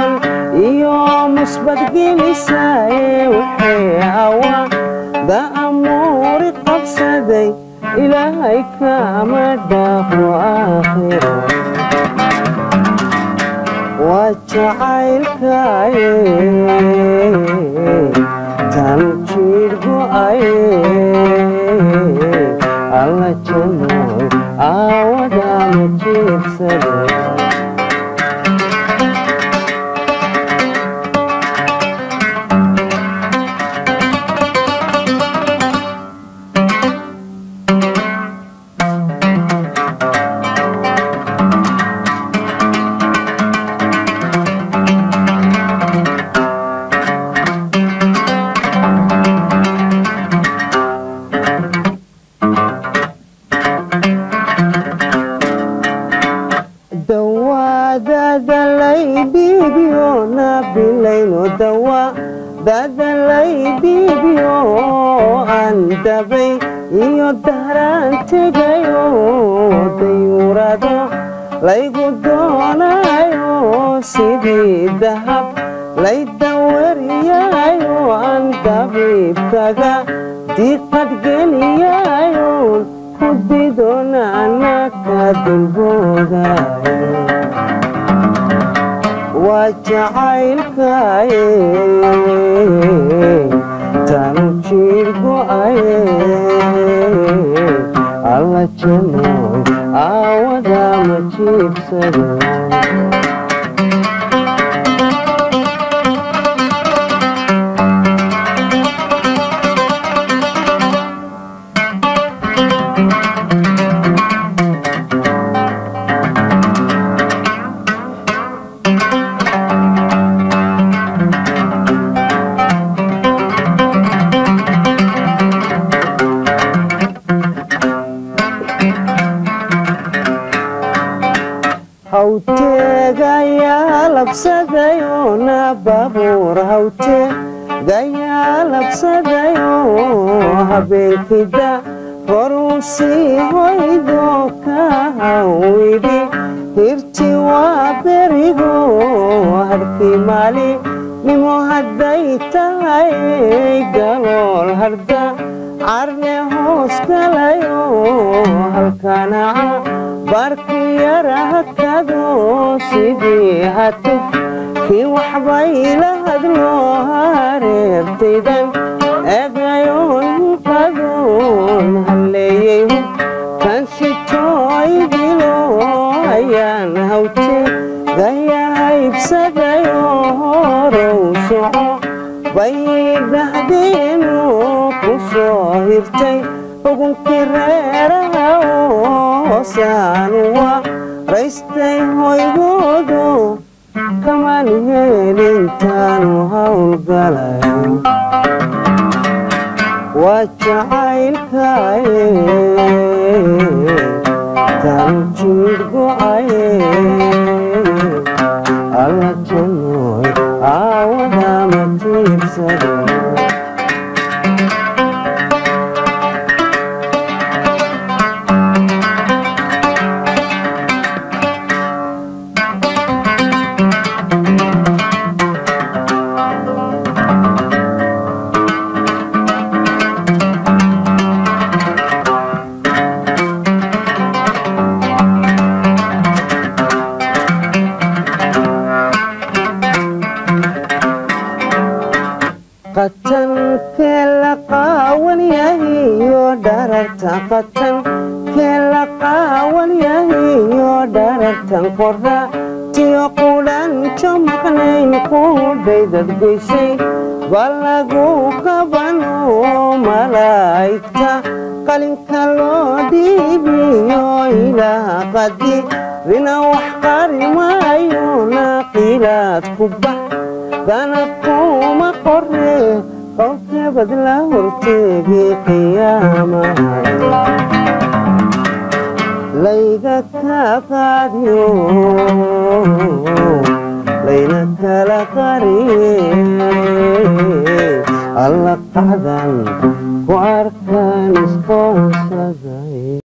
mudan iyo musbadgelisaaye waxay hawaa da'amuuri qabsaday ilaahay kama dhaafo aakhiro waa jacaylkaaye tan jiir go'aye alla janooy aawadama jiirsade dawaadadalay dhiibiyo nabilayno dawa dadalay dhiibiyo aan dabay iyo dahraan tegayo dayuurado laygu doonayo sidii dahab lay dawariyayo aan dabiibkaga diqadgeliyayo kudidona anaka dulboogayo waa jacaylkaaye tanu jiir go'aye alla janooy aawadama jiibsade hawteegayaa labsadayoo na baabuur hawteegayaa labsadayoo habeenkida horuu sii hoydo ka hawidhi hirti waa berigo harkii maali nimo hadday tahay galool harda carne hoos galayo halkanaca barki yara hakado sidii hatuf kii waxbayla hadlo hareertaydan egayoon qadoon halleeyey kan sitooydilo ayaan hawte gayahaybsadayo horow soco baydhahdeenu ku soo hirtay xugunkii reeraha hoosaanu waa raystay hoygoodo kamaan heelintaanu howlgalayo waa jacaylkaaye tanu jiir go'aye alla janooy aawadama tiirsade qatankee la qaawan yahiyo dharartan qatan kee la qaawan yahiyo dharartan qora tiyo qudhanjo maqnayn kudhaydad goysay balagu qabano malaa'igta qalinka loo dhiibiyo ilaa qadi rina wax qari maayo naqilaad ku bax danabkuma qore qowlkabad la horteegi qiyaamaha layga ka qaadiyo layna kala qariye alla qacdan ku arkaan isqoonsaday